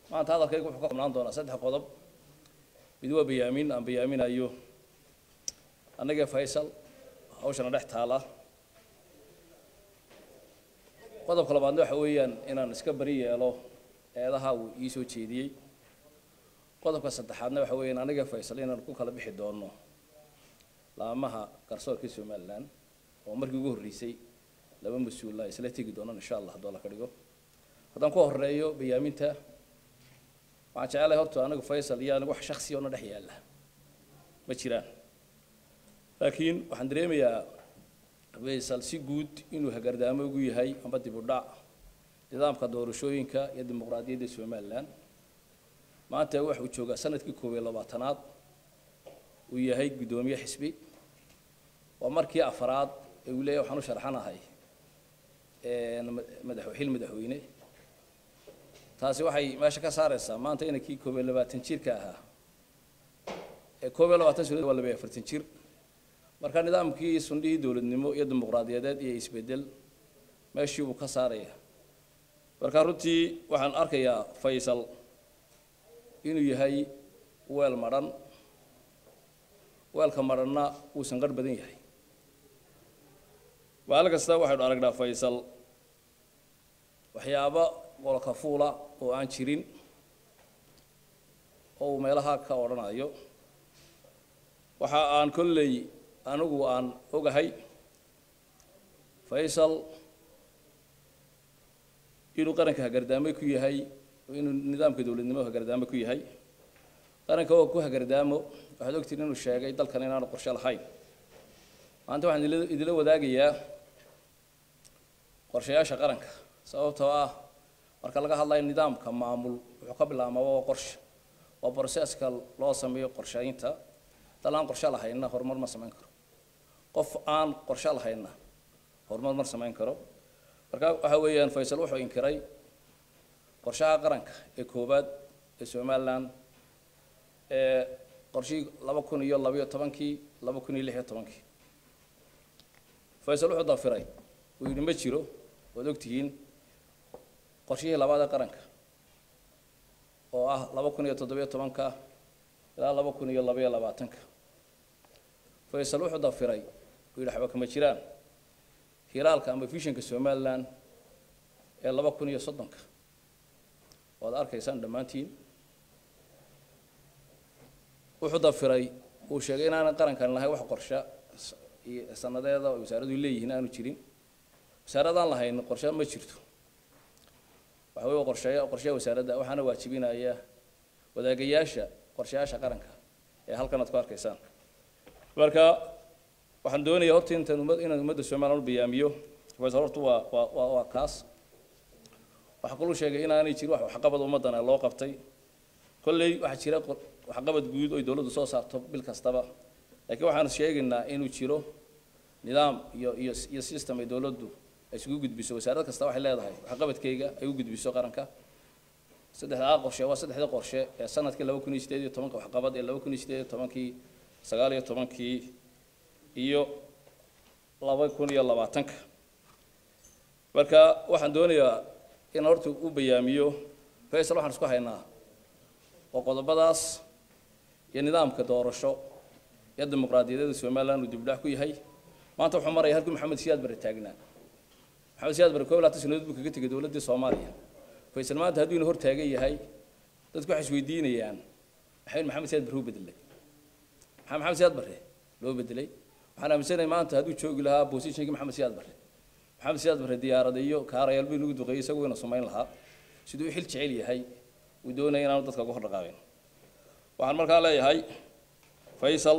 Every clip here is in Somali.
maanta hadalkaygu wuxuu ka koobnaan doonaa saddex qodob mid waa bayaamin aan bayaaminayo annagee faysal hawshana dhex taala qodobka labaadna waxa weeyaan inaan iska bari yeelo eedaha uu ii soo jeediyey qodobka saddexaadna waxa weeyaan anigee faysal inaan ku kala bixi doono laamaha garsoorka somalilan oo markii ugu horreysay laba mas-uula isla tegi doonaan insha allah hadduu alla ka dhigo haddaan ku horeeyo bayaaminta waxaan jecelahay horta anigu faysal iyo anigu wax shaksiya ona dhex yaalla ma jiraan laakiin waxaan dareemayaa faysal si guud inuu hagardaamo ugu yahay amba dib u dhac nidaamka doorashooyinka iyo dimuqraadiyadda somalilan maanta waxuu joogaa sanadkii koob iyo labaatanaad uu yahay guddoomiye xisbi waa markii afaraad ee uu leeyahy waxaan u sharxanahay madax xil madaxweyne taasi waxay meesha ka saaraysaa maanta inankii koob iyo labaatan jirka ahaa ee koob iyo labaatan sanadood waa laba iyo afartan jir marka nidaamkii sundhihii dowladnimo iyo dimuqraadiyadeed iyo isbedel meeshii uu ka saaraya marka runtii waxaan arkayaa faysal inuu yahay weel madhan weelka madhanna wuu sanqarh badan yahay maalin kasta waxaynu aragnaa faysal waxyaabo qolka fuula oo aan jirin oo uu meelaha ka odhanayo waxa aan kolley anigu aan ogahay faysal inuu qaranka hagardaamo ku yahay inuu nidaamka dowladnimo hagardaamo ku yahay qaranka oo ku hagardaamo waxaad ogtiin inuu sheegay dalkan inaanu qorshe lahayn maanta waxaan idila wadaagayaa qorshayaasha qaranka sababtoo ah marka laga hadlayo nidaamka maamul wuxuu ka bilaabmaa waa qorshe waa broseska loo sameeyo qorshaynta dal aan qorshe lahayna horumar ma samayn karo qof aan qorshe lahayna horumar ma samayn karo marka waxa weeyaan faysal wuxuu inkiray qorshaha qaranka ee koowaad ee somalilan ee qorshihii laba kun iyo labayo tobankii laba kun iyo lix iyo tobankii faysal wuxuu dafiray uu yidhi ma jiro waad ogtihiin qorshihii labaad ee qaranka oo ah laba kun iyo toddobiyo tobanka ilaa laba kun iyo labaiyo labaatanka faysal wuxuu dafiray uu yidhi waxba kama jiraan hilaalka ama vishanka somalilan ee laba kun iyo soddonka waad arkaysaan dhammaantiin wuxuu dafiray uu sheegay inaanan qarankan lahayn wax qorshe iyo sanadeeda wasaaradu leeyihiin aanu jirin wasaaradaan lahayn qorshe ma jirto waxa wey qorsheeya qorsheya wasaaradda waxaana waajibinaya wadaagayaasha qorshayaasha qaranka ee halkan aad ku arkaysaan marka waxaan doonayaa horta intaan umad inaan ummadda somalilan u bayaamiyo faysal horta waa waa waa waa kaas waxaa kaluu sheegay inaanay jirin wax waxqabad ummaddana loo qabtay kolley waxaa jira waxqabad guud oy dowladdu soo saarto bil kastaba laakiin waxaan sheegaynaa inuu jiro nidaam iyo iyo iyo system ay dowladdu ay isugu gudbiso wasaarad kasta waxay leedahay waxqabadkeyga ay u gudbiso qaranka saddexdaa qorshe waa saddexda qorshe ee sanadkii laba kun iyo sideed iyo tobanka waxqabad ee laba kun iyo sideed iyo tobankii sagaal iyo tobankii iyo laba kun iyo labaatanka marka waxaan doonayaa in horta u bayaamiyo faysal waxaan isku haynaa oo qodobadaas iyo nidaamka doorasho iyo dimuqraadiyadeeda somalilan uu dibdhac ku yahay maanta wuxuu maraya halkii maxamed siyaad bare taagnaa maxamed siyaad bare koob iyo labaatan sanadood buu kaga tegay dowladdii soomaaliya faysal maanta hadduu ina hor taagan yahay dadku waxay isweydiinayaan maxay maxamed siyaad bare u bedelay maxaa maxamed siyaad bare loo bedelay waxaan aaminsanahay maanta hadduu joogi lahaa bosishinkii maxamed siyaad bare maxamed siyaad bare diyaarada iyo kaarayaal buu inagu duqeeyey isagu ina samayn lahaa siduu u xil jecel yahay uu doonaya inaanu dadka uga hor dhaqaaqin waxaan markaa leeyahay faysal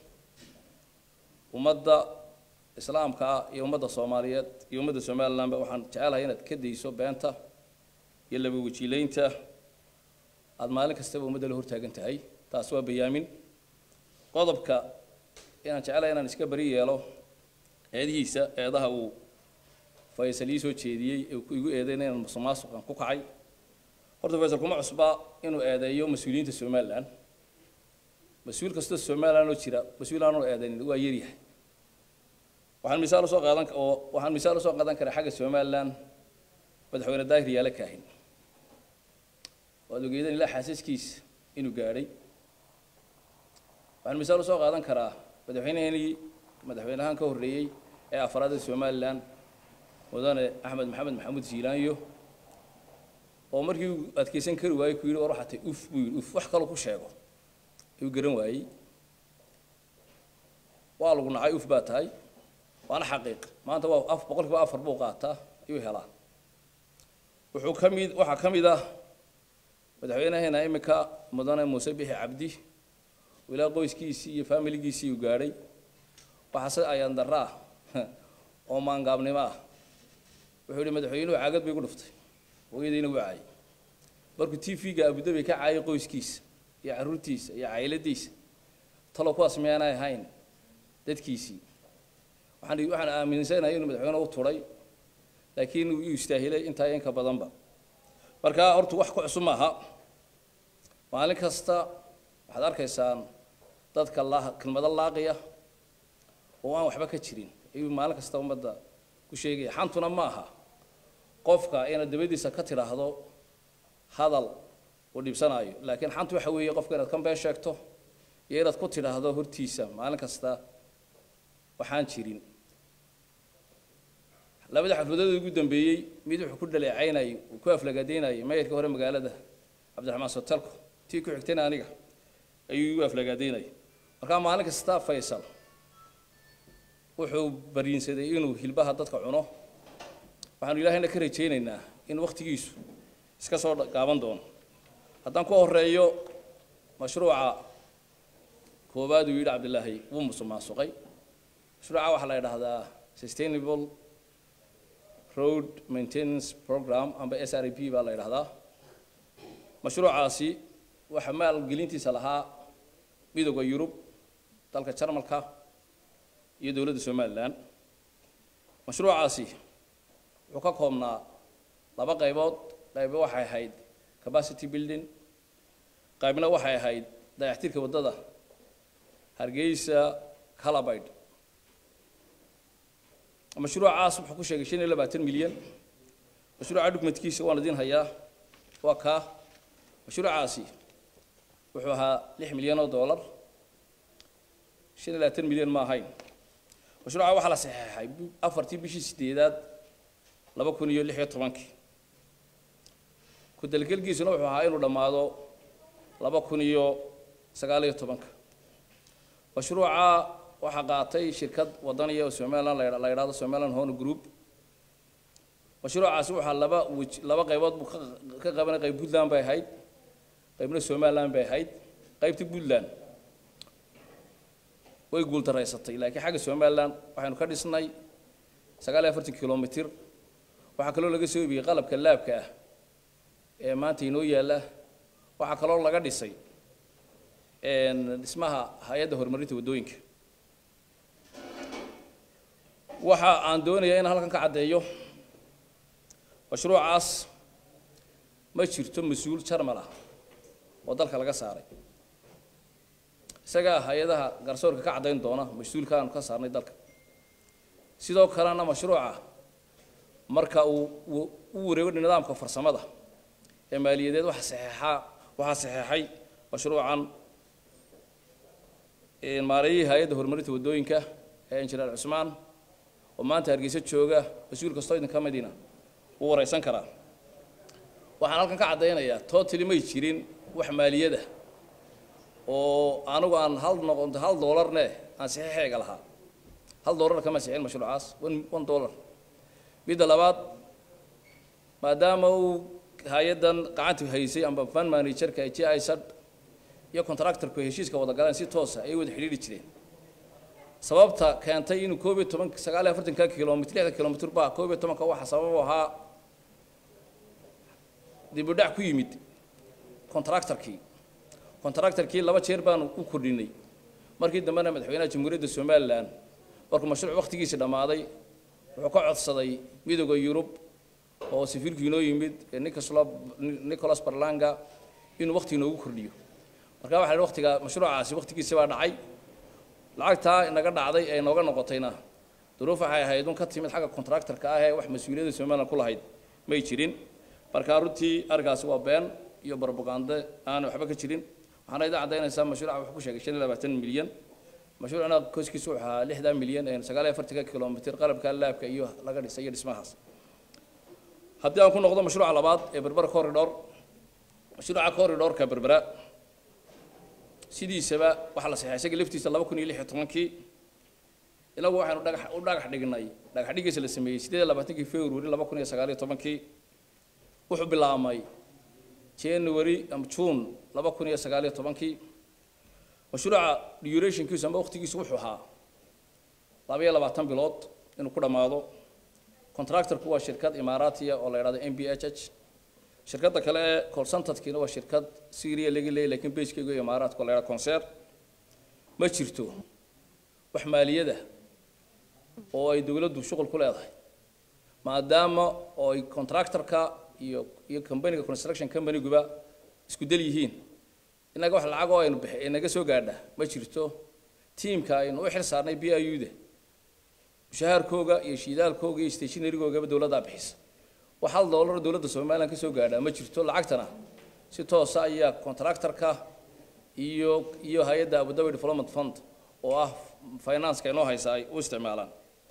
ummadda islaamka ah iyo ummadda soomaaliyeed iyo ummadda somalilanba waxaan jecelahay inaad ka dayso beenta iyo laba wajiileynta aada maalin kastaba ummadda la hortaagan tahay taas waa bayaamin qodobka inaan jecelahay inaan iska bari yeelo eedihiisa eedaha uu faysal ii soo jeediyey ee igu eedeyna inaan musuqmaasuqan ku kacay horta faysal kuma cusba inuu eedeeyo mas-uuliyiinta somalilan mas-uul kastoo somalilan oo jira mas-uul aanoo eedeynin waa yaryahay waxaan misaal usoo qaadan oo waxaan misaal usoo qaadan karaa xagga somalilan madaxweyne daahir yaale kaahin oo waad ogeedeen ilaa xaasaskiisa inuu gaadhay waxaan misaal usoo qaadan karaa madaxweyneheenii madaxweynahaan ka horreeyey ee afraad ee somalilan mudane axmed maxamed maxamuud siilaanyo oo markii uu adkeysan kari waayey ku yidhi war waxaa tay uf buu yidhi uf wax kaloo ku sheego ayuu garan waayey waa lagu nacay uf baa tahay waana xaqiiq maanta waa af boqol kiiba afar buu qaataa ayuu helaa wuxuu ka mid waxaa ka mid ah madaxweynaheena iminka mudane muuse bixi cabdi ilaa qoyskiisii iyo faamiligiisii uu gaadhay waxaase ayaan darra ah oo maangaabnimo ah wuxuu yihi madaxweynuhu caagad bay gu dhuftay hooyadiina wuu caayay markuu t v-ga abudabi ka caayay qoyskiisa iyo carruurtiisa iyo cayladiisa talo kuwaas miyaanay ahayn dadkiisii waxaan waxaan aaminsanahay inuu madaxweyne u turay laakiin uu istaahilay intaa inka badanba marka horta wax ku cusub maaha maalin kasta waxaad arkaysaan dadka laa kelmado laaqiya oo aan waxba ka jirin ayuu maalin kasta ummadda ku sheegaya xantuna ma aha qofka inaad dabadiisa ka tidhaahdo hadal uu dhibsanaayo laakiin xantu waxa weeye qofka inaad ka been sheegto iyo inaad ku tidhaahdo hortiisa maalin kasta waxaan jirin labada xafladood ugu dambeeyey mid wuxuu ku dhaleecaynayay uu ku aflagaadaynayay mayorka hore magaalada cabdiraxmaan sotalko tii ku xigtayna aniga ayuu igu aflagaadaynayay markaa maalin kasta faysal wuxuu bariinsaday inuu hilbaha dadka cuno waxaanu ilaahayna ka rajaynaynaa in wakhtigiisu iska soo gaaban doono haddaan ku horeeyo mashruuca koowaad uu yidhi cabdilaahi wuu musuqmaasuqay mashruuca waxaa la yidhaahdaa sustainable road maintenance program amba s r p baa la yidhahdaa mashruucaasi waxaa maalgelintiisa lahaa midooda yurub dalka jarmalka iyo dowladda somalilan mashruucaasi wuxuu ka koobnaa laba qaybood qaybo waxay ahayd capacity building qaybna waxay ahayd dayactirka waddada hargeysa calabayd mashruucaas wuxuu ku sheegay shan iyo labaatan milyan mashruuca dhugmadkiisa waan idin hayaa waa kaa mashruucaasi wuxuu ahaa lix milyan oo dollar shan iyo labaatan milyan ma ahayn mashruuca waxaa la saxeexay afartii bishii sideedaad laba kun iyo lix iyo tobankii ku-dalgelkiisuna wuxuu ahaa inuu dhammaado laba kun iyo sagaal iyo tobanka mashruuca waxaa qaatay shirkad wadaniya oo somaliland la yidhahdo somaliland hone group mashruucaasi waxaa laba wej laba qaybood buu ka qabanay qayb puntland bay ahayd qaybna somaliland bay ahayd qaybtii puntland way guultaraysatay laakiin xagga somaliland waxaynu ka dhisnay sagaal iyo afartan kilomitr waxaa kaloo laga soo ibiyey qalabka laabka ah ee maanta inoo yaalla waxaa kaloo laga dhisay dhismaha hay-adda horumarinta waddooyinka waxa aan doonayaa inaan halkan ka caddeeyo mashruucaas ma jirto mas-uul jarmal ah oo dalka laga saaray isagaa hay-adaha garsoorka ka caddayn doona mas-uulka aanu ka saarnay dalka sidoo kalena mashruuca marka uu u wareego nidaamka farsamada ee maaliyadeed waxa saxeexaa waxaa saxeexay mashruucan maareeyihii hay-adda horumarinta waddooyinka ee injineer cusmaan oo maanta hargeysa jooga mas-uul kastoo idinka midina wuu wareysan karaa waxaan halkan ka caddaynayaa totally may jirin wax maaliyada oo anigu aan hal noqonto hal doolarne aan saxiixeega lahaa hal doolar kama sixin mashruucaas one one dollar midda labaad maadaama uu hay-addan gacanta haysay amba fan managerka g i sad iyo contractorku heshiiska wada galeen si toosa ayay wada xidhiidhi jireen sababta keentay inuu koob iyo toban sagaal iyo afartanka kilomitr lixda kilomitr ba koob iyo tobanka waxa sabab u ahaa dib u dhac ku yimid contractorkii contractorkii laba jeer baanu u kordhinay markii dambena madaxweynaha jamhuuriyadda somalilan markuu mashruuc wakhtigiisi dhammaaday wuxuu ka codsaday midooda yurub oo safiirku inoo yimid nicolas barlanga inuu wakhti inoogu kordhiyo marka waxa la waqtiga mashruucaasi wakhtigiisi baa dhacay lacagtaa inaga dhacday ee inooga noqotayna duruuf waxay ahayd un ka timid xagga contractorka ah ee wax mas-uuliyadda somalilan ku lahayd may jirin marka runtii arrinkaasi waa been iyo barbagande aan waxba ka jirin waxaana idin caddaynaysaa mashruuca wuxuu ku sheegay shan iyo labaatan milyan mashruucna koskiisu wuxuu ahaa lixdan milyan sagaal iyo afartanka kilomitr qalabka laabka iyo laga dhisay iyo dhismahaas haddii aan ku noqdo mashruuca labaad ee berbera corridor mashruuca corridorka berbera sidiisaba waxaa la saxeexay isaga laftiisa laba kun iyo lix iyo tobankii inagu waxaynu dhagax u dhagax dhignay dhagax dhigiisa la sameeyey sideed iyo labaatankii february laba kun iyo sagaal iyo tobankii wuxuu bilaabmay january ama june laba kun iyo sagaal iyo tobankii mashruuca durationkiisu ama waqtigiisu wuxuu ahaa laba iyo labaatan bilood inuu ku dhammaado contractorku waa shirkad imaaraatiya oo la yidhahdo m b h h shirkadda kale ee colsantadkiina waa shirkad syria laga leeyay lakiin baskeyga imaaraadka oo la yidhahdo concer ma jirto wax maaliyada oo ay dowladdu shuqul ku leedahay maadaama oo ay contractorka iyo iyo companyga construction companyguba isku del yihiin innaga wax lacag oo aynu bixi inaga soo gaadha ma jirto tiimka aynu u xil saarnay b i u da mushahaarkooga iyo shiidaalkooga iyo stationarygoogaba dowladdaa bixisa wax hal doolar dowladda somalilan ka soo gaadha ma jirto lacagtana si toosa ayaa contractorka iyo iyo hay-adda abudabi development fund oo ah financeka inoo haysa ay u isticmaalaan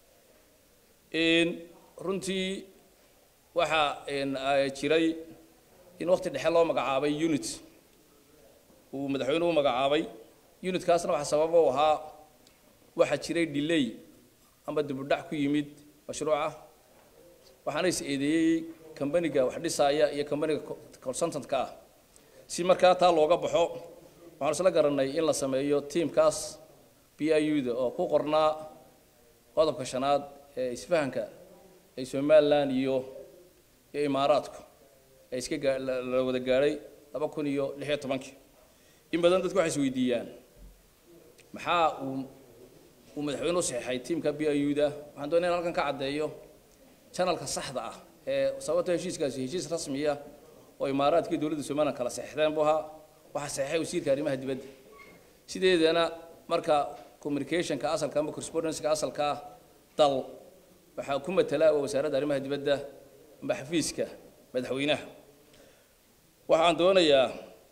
runtii waxaa jiray in waqti dhexe loo magacaabay unit uu madaxweynuhu u magacaabay unitkaasna waxaa sababa u ahaa waxaa jiray delay amba dibudhac ku yimid mashruuca waxaana is eedeeyey kambaniga wax dhisaaya iyo kambaniga consultantka ah si markaa taa looga baxo waxaanu isla garanay in la sameeyo tiamkaas b i u da oo ku qornaa qodobka shanaad ee isfahanka ee somalilan iyo iyo imaaraadku ee iska gaa la wada gaadhay laba kun iyo lix iyo tobankii in badan dadku waxay is weydiiyaan maxaa uu uu madaxweyne u saxeexay tiamka b i u da waxaan doonaya in halkan ka caddeeyo janalka saxda ah ee sababta heshiiskaasi heshiis rasmiya oo imaaraadkii dowladda somalilan kala saxeexdeen buu ahaa waxaa saxeexay wasiirka arrimaha dibadda sideedana marka communicationka asalka ama correspondenceka asalka ah dal waxaa ku matala waa wasaaradda arrimaha dibadda amba xafiiska madaxweynaha waxaan doonayaa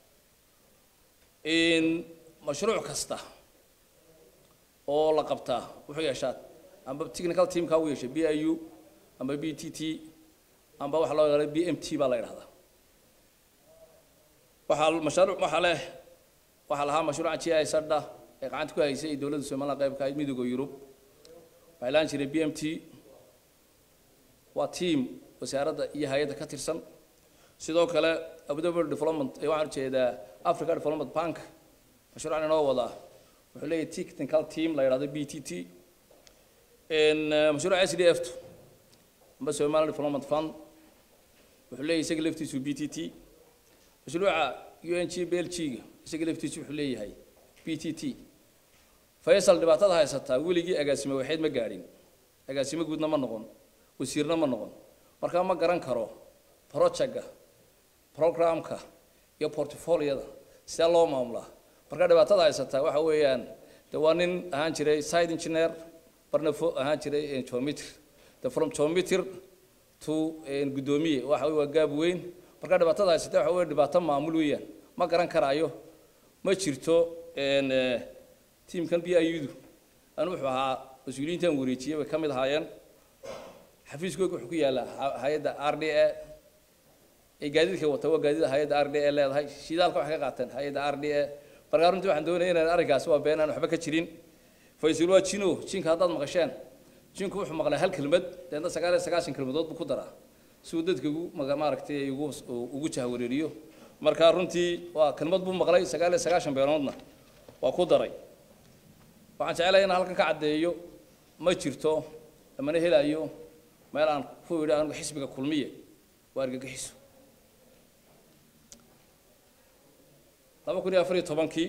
in mashruuc kasta oo la qabtaa wuxuu yeeshaa amba technical teamka u yeeshay b i u amba b t t amba waxa loo yaqaana b m t baa la yidhahdaa waxaa mashruuc waxaa leh waxaa lahaa mashruuca g i sadha ee gacanta ku haysay dowladda somaliland qaybka ahayd midooda yurub waxay laan jiray b m t waa team wasaaradda iyo hay-adda ka tirsan sidoo kale abudabi development ee waxaan ujeedaa africa development bank mashruucan inoo wadaa wuxuu leeyahay technical team la yidhahdo b t t mashruuca s d f tu amba somaliland development fund wuxuu leeyahay isaga laftiisu b t t mashruuca u n g belgiga isaga laftiisu wuxuu leeyahay b t t faysal dhibaatada haysataa weligii agaasimo waxayd ma gaadhin agaasimo guudna ma noqon wasiirna ma noqon markaa ma garan karo projectga programka iyo portfoliyada sidee loo maamulaa markaa dhibaatada haysataa waxa weeyaan de waa nin ahaan jiray side engineer barna fo ahaan jiray geometry de from geometry to guddoomiye waxa wey waa gaab weyn markaa dhibaatada haysata waxa wey dhibaato maamul weeyaan ma garan karaayo ma jirto tiamkan b i u du anu wuxuu ahaa mas-uuliyiintan wareejiyey bay ka mid ahaayeen xafiiskooga wuxuu ku yaallaa hay-adda r d a ee gaadiidka wata waa gaadiida hay-adda r d a leedahay shidaalka waxay ka qaateen hay-adda r d a markaa runtii waxaan doonaya inaan arrinkaasi waa been aan waxba ka jirin faysal waa jino jinka haddaad maqasheen jinku wuxuu maqlay hal kelmad deedna sagaal iyo sagaashan kelmadood buu ku daraa si uu dadka ugu maaragtay ugu ugu jahwareeriyo markaa runtii waa kelmad buu maqlay sagaal iyo sagaashan beenoodna waa ku daray waxaan jecelahay inaan halkan ka caddeeyo ma jirto lamana helayo meel aan ku idhi anigu xisbiga kulmiye waa argagixiso laba kun iyo afar iyo tobankii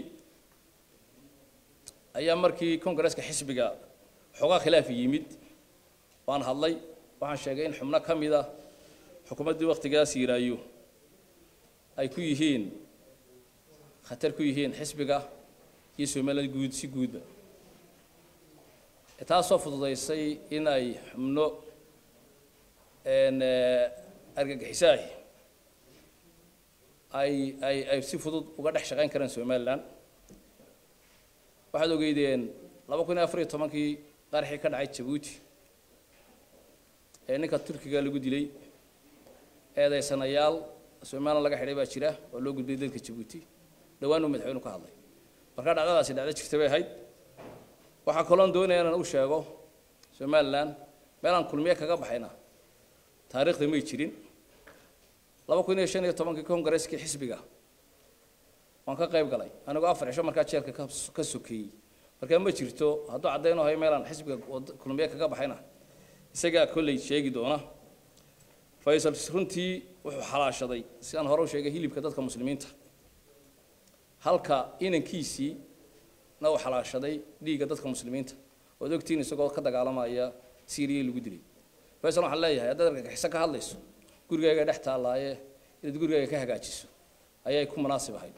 ayaa markii congresska xisbiga xoogaa khilaafi yimid waan hadlay waxaan sheegay in xubno ka mid a xukuumaddii waktigaas yiraayo ay ku yihiin khatar ku yihiin xisbiga iyo somaliland guud si guudba taasoo fududaysay in ay xubno argagixisaah ay ay ay si fudud uga dhex shaqayn karaan somalilan waxaad ogeydeen laba kun iyo afar iyo tobankii qaraxii ka dhacay jabuuti ee ninka turkiga lagu dilay eedaysanayaal somalilan laga xidhay baa jira oo loo gudbiyay dalka jabuuti dhowaan uu madaxweynu ka hadlay markaa dhacdadaasi dhacdo jirta bay ahayd waxaa kaloon doonaya inaan u sheego somalilan meelaan kulmiye kaga baxayna taariikhda may jirin laba kun iyo shan iyo tobankii kongareskii xisbiga waan ka qayb galay anigoo afar cisho markaa jeelka ka sokeeyey markaa ma jirto hadduu caddaynoo hayo meelaan xisbiga kulmiye kaga baxayna isagaa kolley sheegi doona faysal runtii wuxuu xalaashaday sidaan hore u sheegay hilibka dadka muslimiinta halka inankiisii na uu xalaashaday dhiigga dadka muslimiinta ood ogtiin isagoo ka dagaalamaya syriya lagu dilay faysal waxaan leeyahay haddaad argagixiso ka hadlayso gurigaaga dhex taallaaye inaad gurigaaga ka hagaajiso ayay ku munaasib ahayd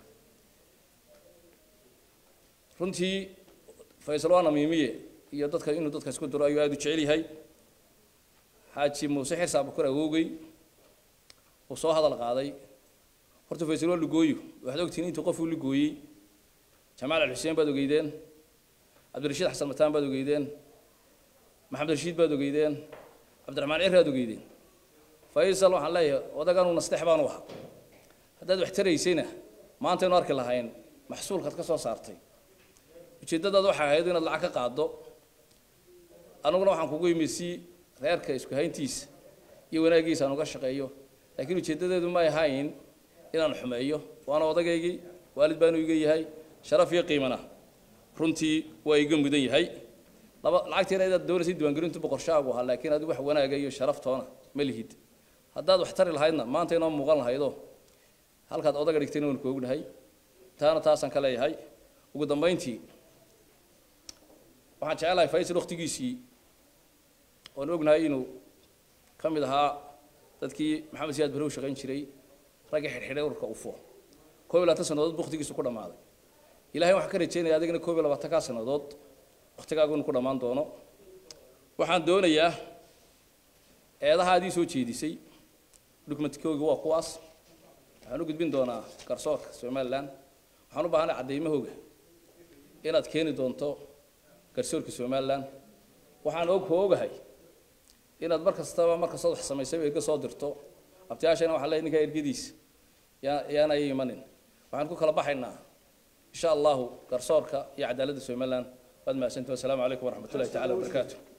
runtii faysal waana miimiye iyo dadka inuu dadka isku diro ayuu aada u jecel yahay xaaji muuse xirsa abukar awoogey uu soo hadal qaaday horta faysal waa lugooyo waxaad ogtihiin intuu qofuu lugooyey jamaal alxuseen baad ogeydeen cabdirashiid xasan mataan baad ogeydeen maxamed rashiid baad ogeydeen cabdiraxmaan cir aad ogeydeen faysal waxaan leeyahay odagan uu nasteex baanu ahaa haddaad wax taraysayna maantaynu arki lahayn maxsuulkaad ka soo saartay ujeeddadaad waxay ahayd inaad lacag ka qaaddo aniguna waxaan kugu yimi si reerka isku hayntiisa iyo wanaaggiisa aan uga shaqeeyo laakiin ujeeddadeedu may ahayn inaan xumeeyo waana odagaygii waalid baanu iga yahay sharaf iyo qiimana runtii waa iga mudan yahay laba lacagtiina inaad doonaysay diiwaangelintu boqorshaagu ahaa laakiin adigu wax wanaaga iyo sharaftoona ma lihid haddaad wax tari lahaydna maanta inoo muuqan lahaydo halkaad odaga dhigtayna waan ku ognahay taana taasaan ka leeyahay ugu dambayntii waxaan jecelahay faysal waktigiisii oon ognahay inuu ka mid ahaa dadkii maxamed siyaad barrow shaqayn jiray ragga xidhxidhay ururka ufo koob iyo labaatan sannadood waktigiisu ku dhammaaday ilahay waxaan ka rajaynaya adigana koob iyo labaatankaa sannadood waktigaagu inu ku dhammaan doono waxaan doonayaa eedaha adii soo jeedisay dukumentikooga waa kuwaas waxaan u gudbin doonaa garsoorka somalilan waxaan u baahanay caddaymahooga inaad keeni doonto garsoorka somalilan waxaan og ku ogahay inaad mar kastaba mar kastood wax samaysay erga soo dirto abtiyaashana waxaa leeyahay ninkaa ergadiisa yaa yaana ay imanin waxaan ku kala baxaynaa insha allahu garsoorka iyo cadaaladda somalilan waad mahadsantihi wasalaamu calaykum waraxmat ullahi tacala wabarakaatu